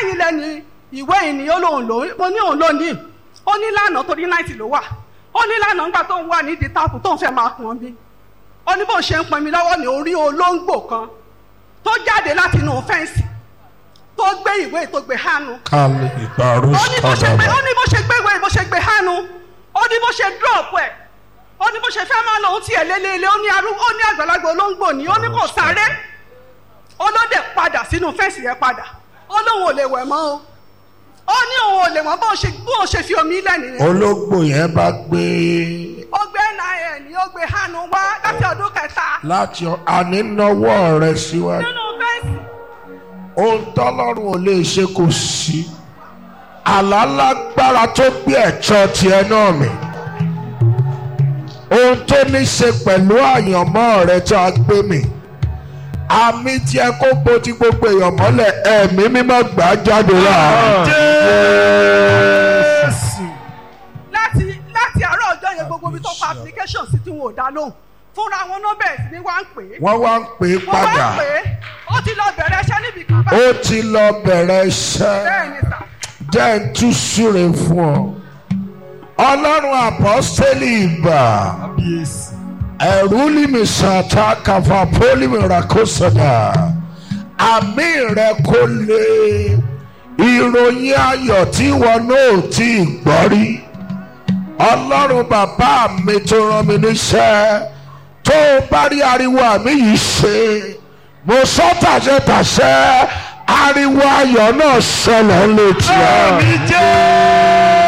sẹ́yìn lẹ́ni ìwé ìní ó lóun lò mo ní òun lónìí ó ní lánàá torí náìtì ló wà ó ní lánàá nígbà tó ń wà nídìí táàpù tó ń fẹ́ máa pọn bí ó ní bó ṣe ń pọn mi lọ́wọ́ ní orí olóńgbò kan tó jáde láti inú fẹ́ǹsì tó gbé ìwé tó gbé hánu kálí ìgbàrú ó ní bó ṣe gbé ó sọ̀rọ̀ ní bó ṣe gbé ìwé bó ṣe gbé hánu ó ní bó ṣe drop ẹ̀ ó ní bó ṣe fẹ́ máa lọ ohun tí ẹ̀ lélẹ́lẹ́ ó ní arú ó ní àgbàlagbà olóńgbò ní ó ní kò sáré ó ló dẹ̀ padà sínú fẹ́ǹsì yẹn padà ó lóun ò lè wẹ̀ mọ́ o ó ní òun ò lè wọ́n bó ṣe bó ṣe fi omi lẹ̀ nìyẹn ológbò yẹn bá gbé ó gbé nin ó gbé hánu wá láti ọdún kẹta láti ànínàwọ́ rẹ síwájú nínú fẹ́ǹsì ohun tọ́lọ́run ò lè ṣe kò sí àlálágbára tó gbé ẹ̀tọ́ tiẹ̀ náà mi ohun tó ní ṣe pẹ̀lú àyànmọ́ rẹ tó a gbé mi àmì tí ẹ kó bo ti gbogbo èèyàn mọ́lẹ̀ ẹ̀mí mímọ́ gbà á jáde láàrin. láti láti àárọ̀ ọjọ́ yẹn gbogbo ibi tó pa application sí tí wọn ò dá lóhùn fúnra wọn náà bẹ̀rẹ̀ sí ni wá ń pè é wọ́n wá ń pè é wọ́n wá padà ń pè é ó ti lọ bẹ̀rẹ̀ iṣẹ́ níbi kan ó báyìí ti lọ bẹ̀rẹ̀ iṣẹ́. bẹ́ẹ̀ ni sà jẹ́ ń tú súre fún ọ. ọlọ́run àpọ́sítélì ìgbà ẹ̀rú límì sàtà kàfà pólímì ràkóṣọ̀dà àmì rẹ kó lé ìròyìn ayọ̀ tí wọn náà tí ì gbọ́ rí. ọlọ́run bàbá mi tó rán mi níṣẹ́ tó o bá rí ariwo àmì yìí ṣe mo sọ tàṣẹ tàṣẹ ariwo ayọ̀ náà ṣẹlẹ̀ létí ẹ.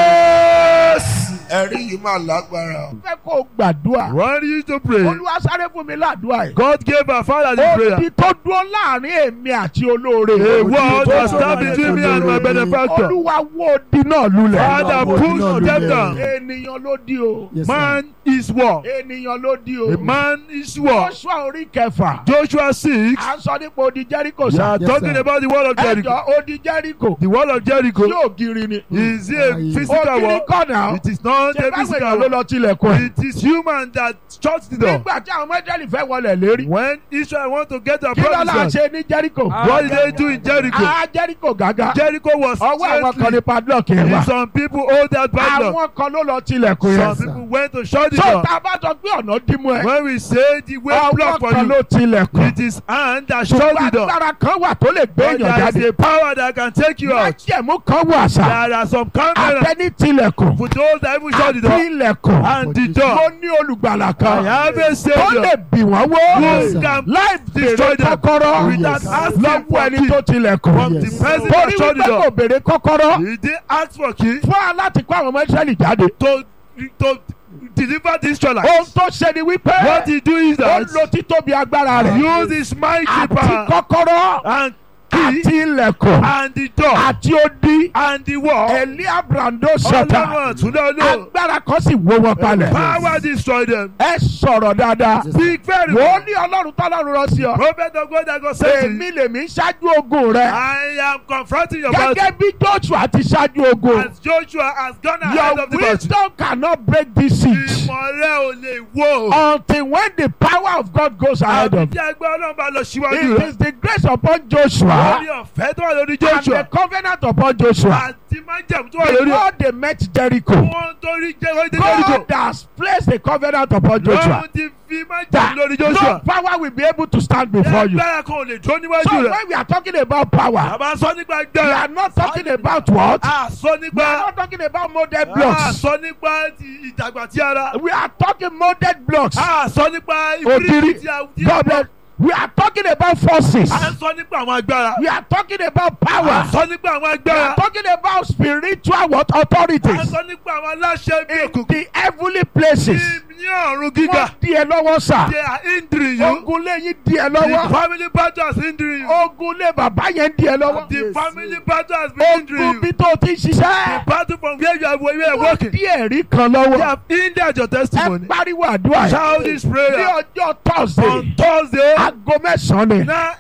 ẹ̀rí yìí máa lágbára. fẹ́ kó o gbàdúrà. Want you to pray. olúwa sáré fún mi ládùúrà yìí. God gave our father the prayer. odi tó dúró láàrin èmi àti olóore. A Odi word tó was dúró stand láàrin between me and my benefactor. olúwa wó odi náà lulẹ̀. Father, push them down. ènìyàn ló di o. Man is war. ènìyàn ló di o. A man is war. Joshua orí kẹfà. Joshua 6. à ń sọ nípa odi Jericho We sá. are talking about the wall of Jericho. ẹjọ odi Jericho. The wall of Jericho. yóò giri ni. Is it a physical ògiri wall? kọ́ náà. It is not ṣé a báwo physical èèyàn ló wall. lọ tilẹ̀kùn ẹ̀. It is human that shuts the door. nígbà tí àwọn ọmọ Ísírẹ́lì fẹ́ wọlé lérí. When Israel want to get their kí ló la promised ṣe ní Jericho. land, what did they do in Jericho? a Jericho gàgà. Jericho was ọwọ́ àwọn kan ní gently. padlock yẹn wà. Some people hold that padlock. àwọn kan ló lọ tilẹ̀kùn Some yẹn. people went to shut the so door. tá a bá sọ pé ọ̀nà dímú ẹ. When we say the way block ọwọ́ for kan you, ló tilẹ̀kùn. it is hand that shut ṣùgbọ́n the door. agbára kan wà tó lè gbé But èèyàn there is jáde. a power that can take you out. májẹ̀mú kan wà sá. There are some cameras àtẹni tilẹ̀kùn. for those that even shut the àti door. ilẹ̀kùn. And the mo door. ní olùgbàlà I kan. have a tó lè savior bì wọ́n wó. who can láì destroy béèrè them kọ́kọ́rọ́. without asking lọ́wọ́ for ẹni key tó tilẹ̀kùn. from the person torí that shut the wípé kò door. béèrè kọ́kọ́rọ́. He did ask for key fún wa láti kó àwọn ọmọ Ísírẹ́lì jáde. to to deliver the Israelites. ohun tó ṣe ni wípé. What he do is ó that lo títóbi agbára rẹ̀. use his mighty àti power kọ́kọ́rọ́. and àti key ilẹ̀kùn. and the door àti odi. and the wall. Elia Brando Sata. Ọlọ́run àtúndọ̀ lò. agbára kan sì wó wọn palẹ̀. Power destroy them. ẹ sọ̀rọ̀ dáadáa. Speak very wò ó well. ní ọlọ́run tọ́lọ́run rán sí ọ. Prophet of God that God sent to èmi you. lèmi ń ṣáájú ogun rẹ. I am confronting your battle. gẹ́gẹ́ bí Joshua ti ṣáájú ogun. As Joshua has gone ahead your of the battle. wisdom cannot break this siege. Ìmọ̀lẹ́ ò lè wó. until when the power of God goes ahead Àbí of tí agbẹ́ ọlọ́run bá lọ síwájú it rẹ̀. is the grace upon Joshua Lórí ọ̀fẹ́ tó wà lórí and Joshua. the covenant upon Joshua. Àti májẹ̀mú tó wà lórí ọ̀. before they met Jericho. Wọ́n torí jẹ́ wọ́n dé Jericho. God has placed a covenant upon Joshua. Lọ́run ti fi májẹ̀mú that lórí no Joshua. power will be able to stand before you. Agbára kan ò lè dúró So níwájú rẹ̀. when we are talking about power, Àbá sọ nípa we agbára. are not talking about what? A sọ We nípa. are not talking about molded A blocks. sọ nípa ti ìdàgbà tí ara. We are talking molded blocks. A sọ nípa Ògiri. ìbírí tí a tí a God bless. We are talking about forces. A sọ nípa àwọn agbára. We are talking about A power. sọ nípa àwọn We are agbára. talking about spiritual what A authorities sọ nípa àwọn aláṣẹ bí in òkùnkùn. the heavenly places. Ní ọ̀run gíga. Wọ́n di ẹ lọ́wọ́ sà. They are hindering you. Ogun lé yín di ẹ The lọ́wọ́. family battle has hindering you. Ogun lé bàbá yẹn di ẹ lọ́wọ́. The family battle has been hindering Ogun you. bí tó ti The ṣiṣẹ́. battle from where you are, where you are Wọ́n working. di ẹ̀rí kan They lọ́wọ́. have hindered your Ẹ testimony. pariwo àdúrà Shout yìí. this Ní prayer ọjọ́ on Thursday, Thursday. aago mẹ́sàn-án ni. Now,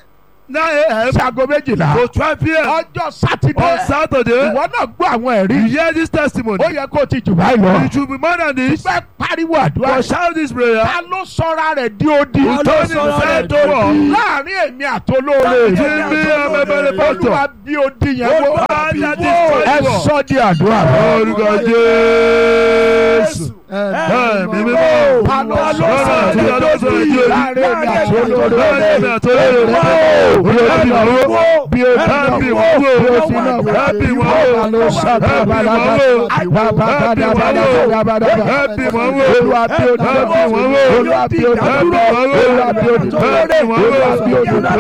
nine a.m. sí aago méjìlá to twelve p.m. ọjọ́ on sátidé Saturday. ìwọ náà gbọ́ àwọn ẹ̀rí You hear this testimony. ó yẹ kó o ti jù báyìí lọ. It should be more than this. fẹ́ pariwo àdúrà For shout this prayer. ta ló sọra rẹ̀ di odi. Who told him sọra to war? láàrin èmi àtolóore Between me and my benefactor. olúwa bí odi yẹn wó Father, destroy ẹ the war. sọ di àdúrà. Orúkọ Jésù. Ẹ̀mí mímọ́. ta ló Lọ́nà sọra tí rẹ̀ ọlọ́run sọ̀rọ̀ di yìí. odi láàrin èmi àtolóore. Láàrin èmi àtolóore. bí odi Ẹ̀mí náà mímọ́. wó bí odi náà Ẹ̀mí wó mímọ́. bí odi náà wó Ẹ̀mí mímọ́. ìwọ ló sábà Ẹ̀mí bàlágà mímọ́. bàbàdàbàdàbàdàbà. Ẹ̀mí mímọ́. olúwa bí odi náà wó Ẹ̀mí mímọ́. olúwa bí odi náà wó olúwa bí odi náà wó olúwa bí odi náà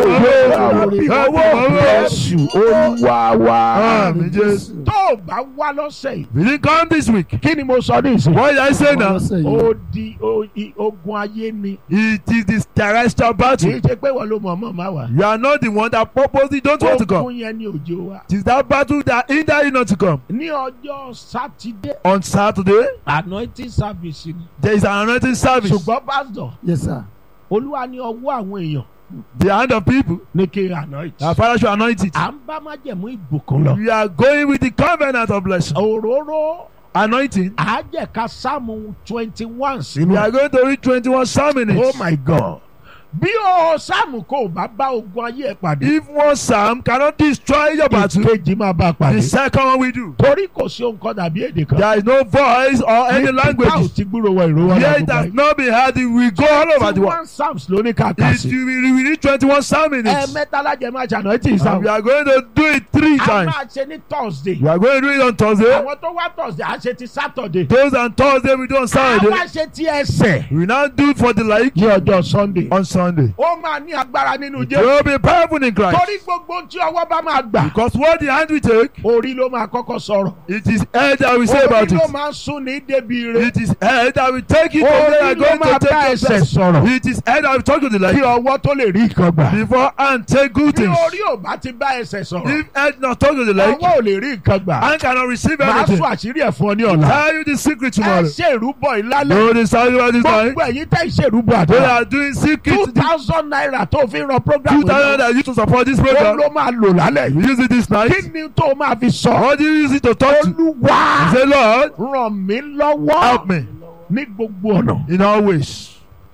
wó Jésù olúwa wa. Àmín Jésù. tó o bá wá lọ́sẹ̀ yìí We didn't come this week. kí ni mo sọ ní ìsìn. What did I say now? ó di ó- i- ogun ayé ni It is this terrestrial kì battle. í ṣe pé wọ́n ló mọ̀ mọ̀ máa wà. You are not the one that purposely don't want to come. ogun yẹn ni òjò wa. It is that battle that hinder you not to come. ní ọjọ́ sátidé On Saturday, anointing service ni. there is an anointing service. ṣùgbọ́n pásítọ̀ Yes, sir. olúwa ní ọwọ́ àwọn èèyàn The hand of people. ní kí n anoint. Our Father should anoint it. à ń bá májẹ̀mú ìbùkún lọ. We are going with the covenant of blessing. òróró Anointing. àjẹká sáàmù twenty one We sínú. are going to read 21 Psalm in oh it. my god. bí o sáàmù kò bá bá ogun ayé ẹ pàdé. If one Psalm cannot destroy your battle, ìkejì máa bá a the pàdé. second one we do. torí kò sí ohun kan dàbí èdè kan. There is no voice or any Nígbà ò language. ti gbúrò wọ ìró wọn Here it has not been heard. We go all over the world. one psalms ló ní kàkà It, sí. we, we read 21 Psalm in it. ẹ̀ẹ̀mẹ́ta lájẹ máa ṣàná tí ì And sáwọn. we are going to do it three a times. máa ṣe ní thursday. We are going to do it on Thursday. àwọn tó wá thursday á ṣe ti saturday. Those on Thursday, we do on a Saturday. wá ṣe ti ẹsẹ̀. We now do it for the like ní ọjọ́ sunday. on Sunday. ó máa ní agbára nínú We jẹ́. will be powerful in Christ. torí gbogbo ohun tí ọwọ́ bá máa gbà. Because what the hand we take, orí ló máa kọ́kọ́ sọ̀rọ̀. it is head that we say about orí ló it. máa ń sún ní débi ire. It is head that we take it from orí there and ló going máa to bá take ẹsẹ̀ it. sọ̀rọ̀. It is head that we talk to the kí like ọwọ́ tó lè rí nǹkan gbà. before and take good bí things. orí ò bá ti bá ẹsẹ̀ sọ̀rọ̀. If head not talk to the like, ọwọ́ ò lè rí nǹkan gbà. hand cannot receive màá anything. sún àṣírí ẹ̀ fún ọ ní ọ̀la. Tell you the secret ẹ tomorrow. ṣe ìrúbọ ìlálẹ̀. No, the sacrifice this time. gbogbo ẹ̀yin tẹ́ ìṣèrúbọ They àdúrà. are doing two secret. thousand naira tó fi ń ran program Two thousand that used to support this ó program. ló máa lò lálẹ́ We yìí. use it this night. kí ni tó máa fi sọ. What do you use it to talk to? olúwa Say, Lord, ràn mí lọ́wọ́ help me ní gbogbo ọ̀nà. in all ways.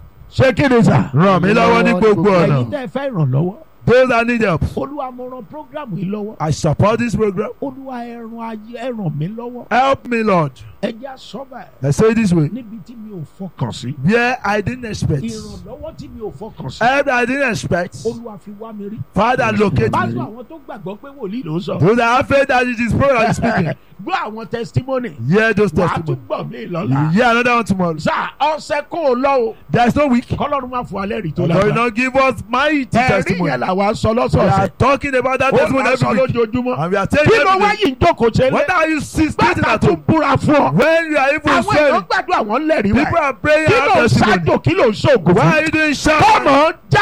ṣé kí ni sà. Ràn mí lọ́wọ́ ní gbogbo ẹ̀yin ọ̀nà. tẹ́ ẹ fẹ́ ìrànlọ́wọ́. Those that need help. olúwa mo ran program yìí lọ́wọ́. I support this program. olúwa ẹ ràn ayé ẹ ràn mí lọ́wọ́. Help me, Lord. ẹ jẹ́ àsọ́bà ẹ̀ Let's say it this way. níbi tí mi ò fọkàn sí. Where I didn't expect. ìrànlọ́wọ́ tí mi ò fọkàn sí. Help that I didn't expect. olúwa fi wá mi rí. Father, locate báwo me. àwọn tó gbàgbọ́ pé wòlíì ló ń sọ. Those that have faith that it is program is speaking. gbọ́ àwọn testimony. Hear those wàá tún testimonies. gbọ̀ mí You lọ́la. hear another one tomorrow. sà ọ̀sẹ̀ kó o lọ o. There is no week. kọ́lọ́run máa fún alẹ́ rí tó God will lágbá. not give us mighty ẹ̀rí testimony. yẹn làwa ń sọ We are lọ́sọ̀ọ̀sẹ̀. talking about that ó testimony máa sọ every week. lójoojúmọ́. And we are telling kí ló every wá day. yìí ń jókòó ṣe What lé. are you sitting gbàgbà at tún home? búra fún ọ. When you are even àwọn èèyàn swearing. gbàdúrà wọn lẹ́rìí People wá. are praying kí and ló ń have testimony. ṣáàjò kí ló ń ṣoògùn Why fún. are you doing shout? kọ́mọ já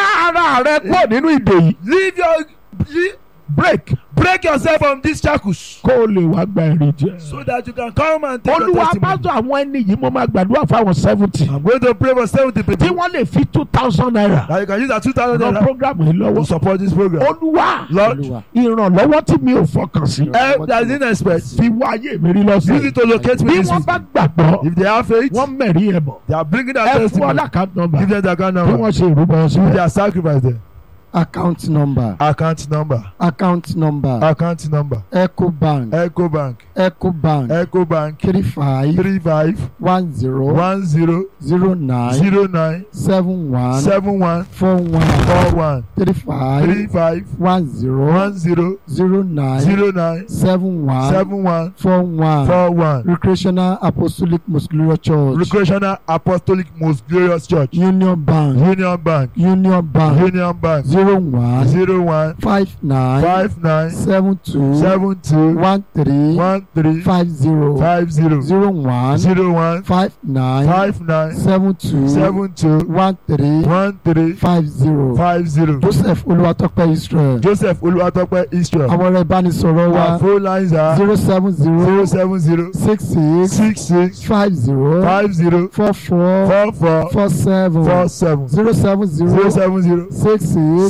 ara rẹ kúrò nínú ìdè yìí. Leave your le- break break yourself from these shackles kó o lè wá gba èrè jẹ. so that you can come and take your olúwa testimony. pásítọ̀ àwọn ẹni yìí mo máa gbàdúrà fáwọn seventy. I'm going to pray for seventy tí people wọ́n lè fi two thousand naira. that you can use that two thousand ran naira program yìí to lọ́wọ́. support this program. olúwa Lord, Olúwa. ìrànlọ́wọ́ tí mi ò fọkàn sí. help that I didn't expect. fi wá ayé mi rí Use lọ́sẹ̀. it to locate me bí this wọ́n week. bá gbàgbọ́ If they have faith, wọ́n mẹ̀rí ẹ̀ bọ̀. they are bringing that ẹ fún testimony. ọlákàtà nọ́mbà Give them the account bí number. wọ́n ṣe ìrúbọ Give sílẹ̀. their sacrifice there. account number account number account number account number ecobank ecobank ecobank ecobank three five three five one zero one zero zero nine zero nine seven one seven one four one four one three three five five one zero one zero zero nine zero nine seven one seven one four one four one recreational apostolic muscular church recreational apostolic most glorious church union bank union bank union bank union bank zero one zero one five nine five nine seven two seven two one three one three five zero five zero zero one zero one five nine five nine seven two seven two one three one three five zero five zero joseph olúwatọ́pẹ́ israel joseph olúwatọ́pẹ́ israel àwọn ọ̀rọ̀ ìbánisọ̀rọ̀ our wa phone lines are zero seven zero zero seven zero six six six six five zero five zero four four four four four seven four seven zero seven zero zero seven zero six six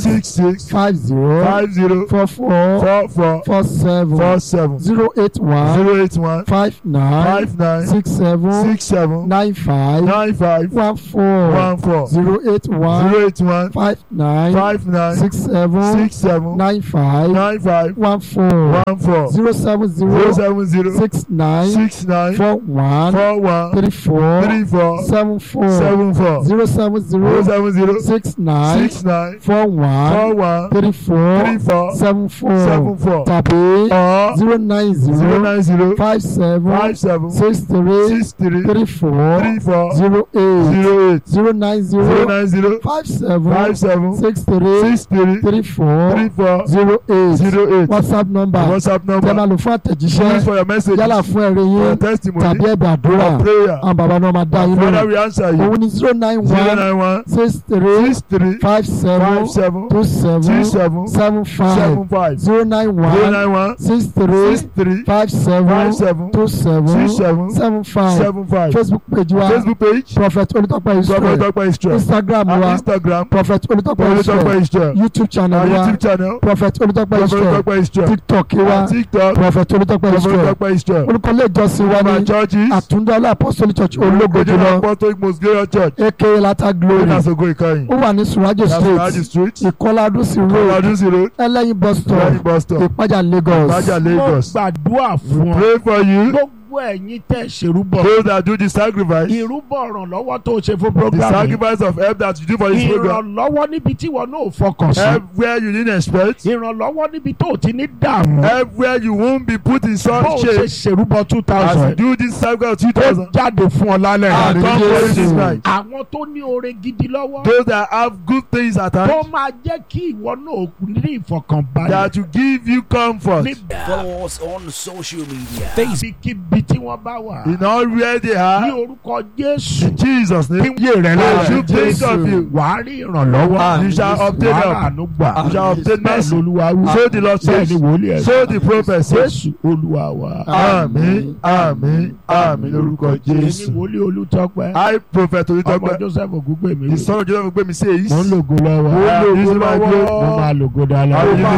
six six five zero five zero four four four four four seven four seven zero eight one zero eight one five nine five nine six seven six seven nine five nine five one four one four zero eight one zero eight one five nine five nine six seven six seven nine five nine five one four one four zero seven zero zero seven zero six nine six nine four one four one three four three four seven four seven four zero seven zero zero seven zero six nine six nine four one four one three four three four seven four seven four tàbí or zero nine zero zero nine zero five seven five seven six three six three three four three four zero eight zero eight zero nine zero zero nine zero five seven five seven six three six three three four three four zero eight zero eight whatsapp number whatsapp tẹ́ máa number lò fún please àtẹ̀jíṣẹ́ for your message yálà fún ẹ̀rí for your yín testimony tàbí ẹ̀bẹ̀ àdúrà for prayer àwọn bàbá náà máa dá yín father lóhùn we answer you òun ni zero nine zero one nine one six three six three five seven five seven two two seven seven seven five seven five zero nine zero one nine one six three six three five seven five seven two seven six seven seven five seven five facebook page wa facebook page prophet olùtọ́pẹ́ Prophet israel Dọ́pẹ́ Israel instagram and wa instagram prophet olùtọ́pẹ́ Prophet Dọ́pẹ́ israel Israel youtube channel and wa youtube channel prophet olùtọ́pẹ́ Prophet israel Dọ́pẹ́ Israel tiktok wa and tiktok prophet olùtọ́pẹ́ Prophet israel Dọ́pẹ́ Israel orúkọ ilé ìjọsìn wa our ní churches àtúndọ́lá apostolic church ológo Ojúlọ jùlọ Apostolic Most Glorious Church aka lata glory Ìdásógó Ìkẹyìn ó wà ní surajo Yasuraji street street ìkọládúsí road Kọ́ládúnsí road ẹlẹ́yin bus stop Lẹ́yìn bus stop ìpájà lagos Ìbàjá mo Lagos gbàdúrà fún ọ pray for you gbogbo ẹ̀yin tẹ̀ ṣerúbọ those that do the sacrifice ìrúbọ ìrànlọ́wọ́ tó ṣe fún the program yìí sacrifice of help that you do for this program ìrànlọ́wọ́ níbi tí wọn náà fọkàn sí help where you didn't expect ìrànlọ́wọ́ níbi tó ti ní dààmú help where you won't be put in bó such o ṣe shape ṣerúbọ two as you thousand do this sacrifice of two ó thousand jáde fún ọ lálẹ́ and yìí. come for Jésù. this night àwọn tó ní oore gidi lọ́wọ́ those that have good things at tó hand máa jẹ́ kí ìwọ náà ní ìfọkànbalẹ̀ that will give you comfort Follow us on social media. Facebook. níbikíbi tí wọ́n bá wà in all where they ní are orúkọ Jésù in Jesus kí name yé rẹ I lára should think of you wàá rí ìrànlọ́wọ́ and you shall obtain wàá help àánú gbà you shall obtain bẹ́ẹ̀ mercy lolúwa wí so the Lord bẹ́ẹ̀ says ni wòlíì ẹ̀ so the prophet says Jésù olúwa wa àmín àmín àmín lórúkọ èmi Jésù wòlíì Olútọ́pẹ́ I prophet ọmọ Olùtọ́pẹ́ Joseph Ògúngbèmí the son of Joseph gbé mi says mo ń lògo lọ́wọ́ I am using my mo glory máa lògo dáadáa. I will